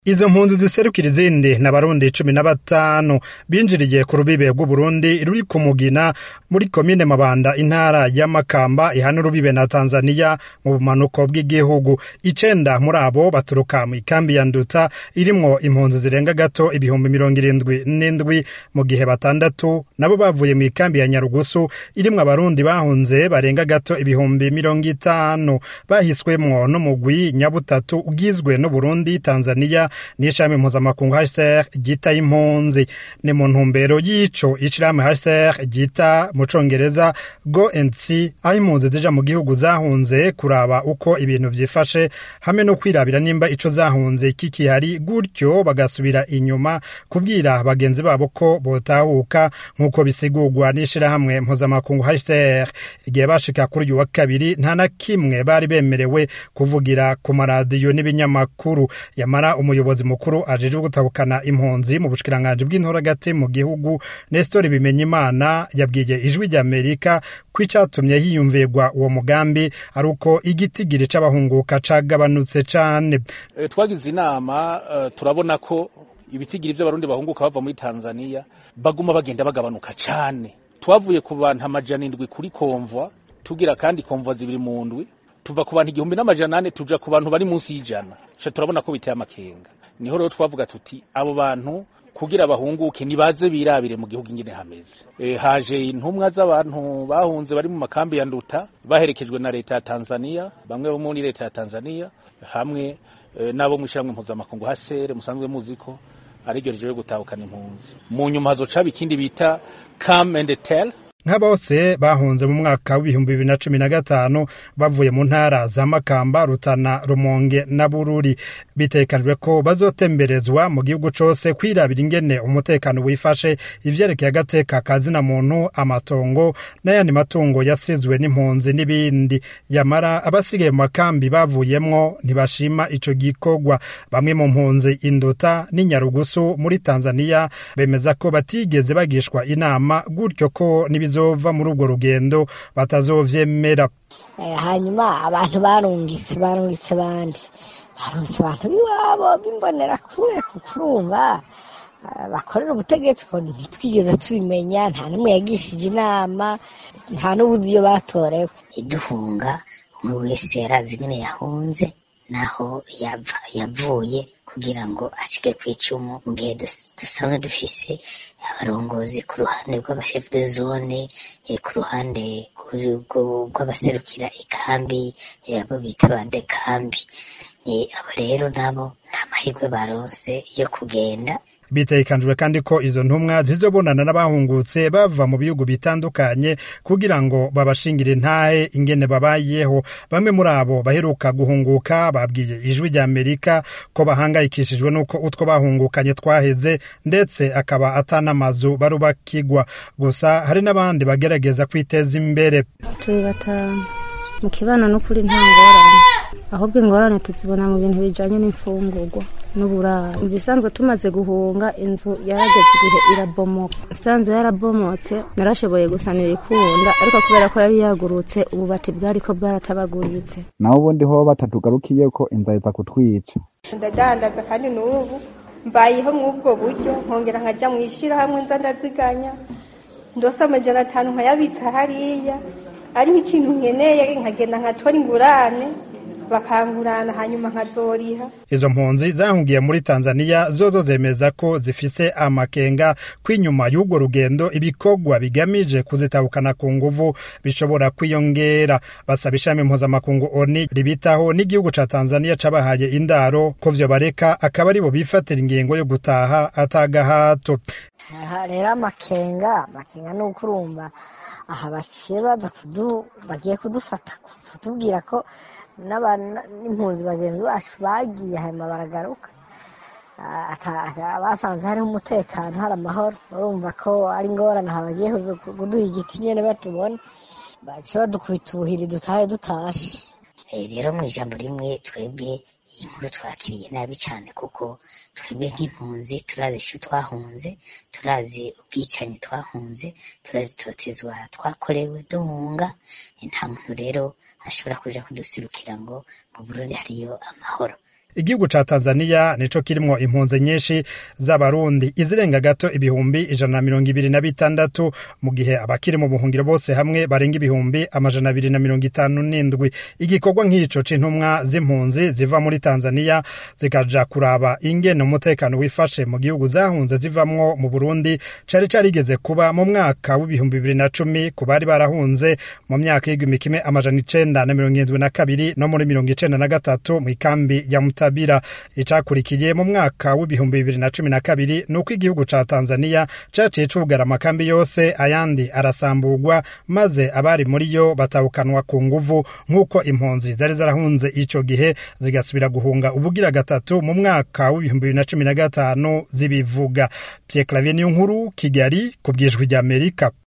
Izo mpunzi ziserukira izindi ni abarundi cumi na batanu binjiriye ku rubibe rw'Uburundi ruri ku Mugina muri komine Mabanda intara ya Makamba ihana urubibe na Tanzania mu bumanuko bw'igihugu. Icenda muri abo baturuka mw'ikambi ya Nduta irimwo impunzi zirenga gato ibihumbi mirongo irindwi n'indwi mu gihe batandatu nabo bavuye mw'ikambi ya Nyarugusu irimwo abarundi bahunze barenga gato ibihumbi mirongo itanu bahiswemwo n'umugwi nyabutatu ugizwe n'Uburundi, Tanzania n'ishami mpuzamakungu HCR ryita impunzi ni mu ntumbero y'ico ishirahamwe HCR ryita mu congereza go and see aho impunzi zija mu gihugu zahunze kuraba uko ibintu vyifashe hamwe no kwirabira nimba ico zahunze kikihari gutyo bagasubira inyuma kubwira bagenzi babo ko botahuka nk'uko bisigurwa n'ishirahamwe mpuzamakungu HCR igihe bashika kuri uyu wa kabiri nta na kimwe bari bemerewe kuvugira ku maradiyo n'ibinyamakuru yamara umuyobozi mukuru ajejwe gutabukana impunzi mu bushikiranganji bw'intoragati mu gihugu Nestor Bimenyimana yabwiye ijwi ry'Amerika ko icatumye hiyumvirwa uwo mugambi ari uko igitigiri c'abahunguka cagabanutse cane e, twagize inama uh, turabona ko ibitigiri vy'abarundi bahunguka bava muri Tanzania baguma bagenda bagabanuka cane twavuye ku bantu amajana indwi kuri komvwa tugira kandi komvwa zibiri mu ndwi tuva ku bantu igihumbi n'amajana ane tuja ku bantu bari munsi y'ijana turabona ko biteye amakenga niho rero twavuga tuti abo bantu kugira bahunguke nibaze birabire mu gihugu ingene hameze e, haje intumwa z'abantu bahunze bari mu makambi ya nduta baherekejwe na leta ya Tanzania bamwe bo muri leta ya Tanzania hamwe e, nabo mw'ishyirahamwe mpuzamakungu hasere musanzwe muzi ko ariryo rijewe gutahukana impunzi mu nyuma hazoca ikindi bita come and tell nka bose bahunze mu mwaka w'ibihumbi bibiri na cumi na gatanu bavuye mu ntara za Makamba, Rutana, Rumonge na Bururi bitekanijwe ko bazotemberezwa mu gihugu cose kwirabira ingene umutekano wifashe ivyerekeye agateka ka zina muntu amatongo n'ayandi matungo yasizwe n'impunzi n'ibindi yamara abasigaye mu makambi bavuyemwo ntibashima ico gikorwa bamwe mu mpunzi Induta n'Inyarugusu muri Tanzania bemeza ko batigeze bagishwa inama gutyo ko nibiz bizova muri urwo rugendo batazovyemera hanyuma abantu barungitse barungitse bandi barungitse abantu b'iwabo bimbonera kure kukurumva bakorera ubutegetsi ko ntitwigeze tubimenya nta n'umwe yagishije inama nta n'ubuzi iyo batorewe iduhunga umwe wese yarazi ingene yahunze naho yavuye kugira ngo acike ku icumu mu gihe dusanzwe dufise abarongozi ku ruhande rw'abashefu de zone ku ruhande rw'abaserukira ikambi abo bita ba dekambi abo rero nabo nta mahirwe baronse yo kugenda bitegekanijwe kandi ko izo ntumwa zizobonana n'abahungutse bava mu bihugu bitandukanye kugira ngo babashingire intahe ingene babayeho bamwe muri abo baheruka guhunguka babwiye ijwi rya amerika ko bahangayikishijwe n'uko utwo bahungukanye twaheze ndetse akaba atanamazu barubakigwa gusa hari n'abandi bagerageza kwiteza imbere turi batanu mu kibano n'ukuri nta ngorane ahubwo ingorane tuzibona mu bintu bijanye n'imfungurwa n'uburaro mu bisanzwe tumaze guhunga inzu yarageze igihe irabomoka isanze yarabomotse narashoboye gusanira ikunda ariko kubera ko yari yagurutse ububati bwariko bwaratabaguritse naho ubundi ho batatugarukiye ko inzara iza kutwica ndadandaza kandi n'ubu mbayeho mw'ubwo buryo nkongera nkaja mw'ishirahamwe nza ndaziganya ndose amajana atanu nkayabitsa hariya ariho ikintu nkeneye nkagenda nkatora ingurane bakangurana hanyuma nkazoriha izo mpunzi zahungiye muri Tanzania zozo zemeza ko zifise amakenga kw'inyuma y'urwo rugendo ibikorwa bigamije kuzitabukana ku nguvu bishobora kwiyongera basaba ishami mpuzamakungu ONU ribitaho n'igihugu ca Tanzania cabahaye indaro ko vyo bareka akaba aribo bifatira ingingo yo gutaha atagahato aha rero amakenga amakenga ni uko urumva aha baciye baza bagiye kudufata kutubwira ko n'impunzi bagenzi bacu bagiye hanyuma baragaruka basanze hariho umutekano hari amahoro urumva ko ari ingorane aha bagiye kuduha igiti nyine batubona baciye badukubita ubuhiri dutahe dutashe rero mu ijambo rimwe twebwe iyi nkuru twakiriye nabi cyane kuko twebwe nk'impunzi turazi icyo twahunze turazi ubwicanyi twahunze turazi itotezwa twakorewe duhunga nta muntu rero ashobora kuja kuduserukira ngo mu Burundi hariyo amahoro igihugu ca tanzaniya nico kirimwo impunzi nyinshi z'abarundi izirenga gato ibihumbi ijana na mirongo ibiri na bitandatu mu gihe abakiri mu buhungiro bose hamwe barenga ibihumbi amajana abiri na mirongo itanu n'indwi igikorwa nk'ico c'intumwa z'impunzi ziva muri tanzaniya zikaja kuraba ingene umutekano wifashe mu gihugu zahunze zivamwo mu burundi cari carigeze kuba mu mwaka w'ibihumbi bibiri na cumi ku bari barahunze mu myaka y'igihumbi kimwe amajana icenda na mirongo irindwi na kabiri no muri mirongo icenda na gatatu mw'ikambi ya mutabira icakurikiye mu mwaka w'ibihumbi bibiri na cumi na kabiri nuko igihugu ca tanzaniya caciye cugara amakambi yose ayandi arasamburwa maze abari muri yo batahukanwa ku nguvu nk'uko impunzi zari zarahunze ico gihe zigasubira guhunga ubugira gatatu mu mwaka w'ibihumbi bibiri na cumi na gatanu zibivuga Pierre Claver niyo nkuru Kigali ku bwijwi ry'Amerika